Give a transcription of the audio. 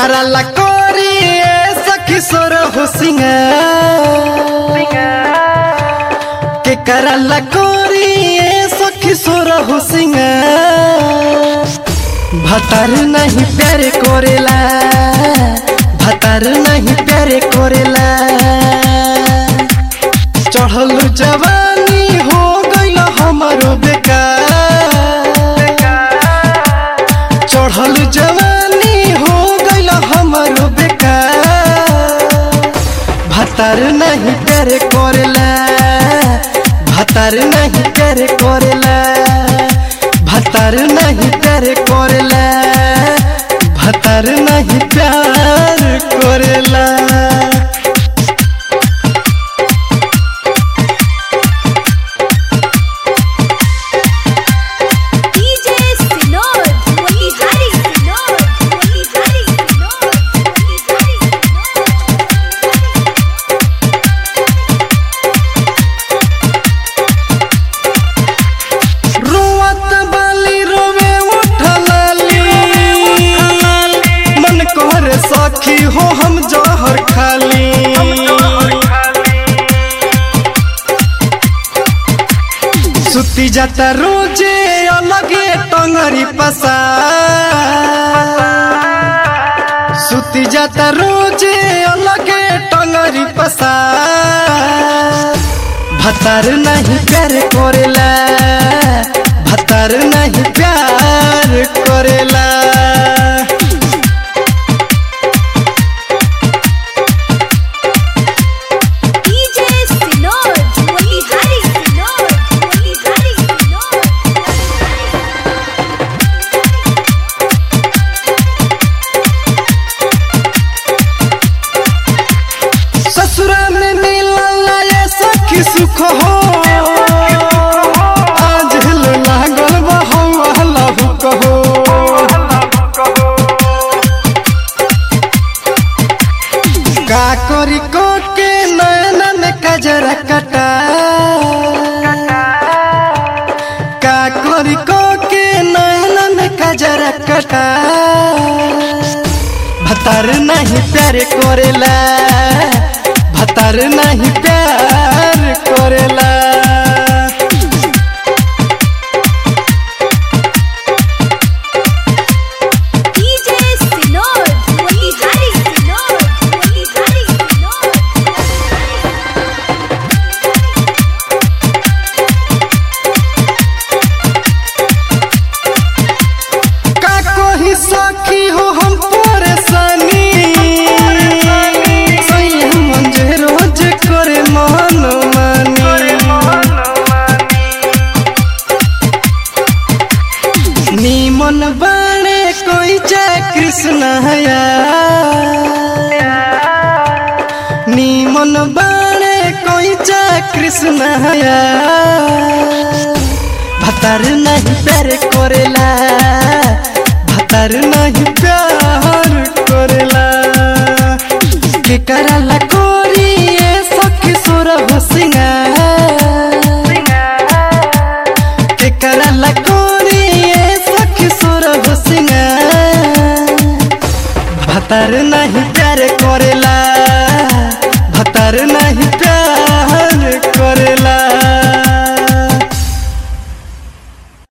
करला कोरी ए सखी सोर हो सिंगार के करला कोरी ए सखी सोर हो सिंगार भतर नहीं प्यारे कोरेला भतर नहीं प्यारे कोरेला चढ़ल जवानी हो गईल हमारो बेकार चढ़ल जवानी हो गईल हमारो बेकार भतर नहीं प्यारे कोरेला भतर नहीं प्यारे कोरेला भतर नहीं प्यारे कोरेला भतर नहीं प्यार कोरेला DJ Sinod, Motihari Sinod, Motihari Sinod, Motihari रोवत बाली रोवे उठलाली मन कर सखी हो हम जहर खाली सुती जाता रोजे अलगे टंगरी पसा सुती जाता रोजे अलगे टंगरी पसा भतर नहीं प्यार करेला भतर नहीं प्यार करेला DJ Sinod, Motihari Sinod, Motihari Sinod, ससुरा में मिलल ये सखी सुख हो आज हिल लागल बा हवा हुक हो का करी को के नैना में कजरा कटा का करी को के नैना में कजरा कटा भतर नहीं प्यार करेला भतर नहीं प्यार करेला DJ Sinod, Motihari Sinod, Motihari Sinod, का कोई सखी हो हम परेशानी सही हम जे रोज करे मन मानी नीमन बाणे कोई जय कृष्ण हया नीमन बाणे कोई जय कृष्ण हया भतर नहीं प्यार करेला भतर नहीं प्यार करेला के करला कोरी ए सखी सुर हो सिंगार के करला कोरी ए सखी सुर हो सिंगार भतर नहीं प्यार करेला भतर नहीं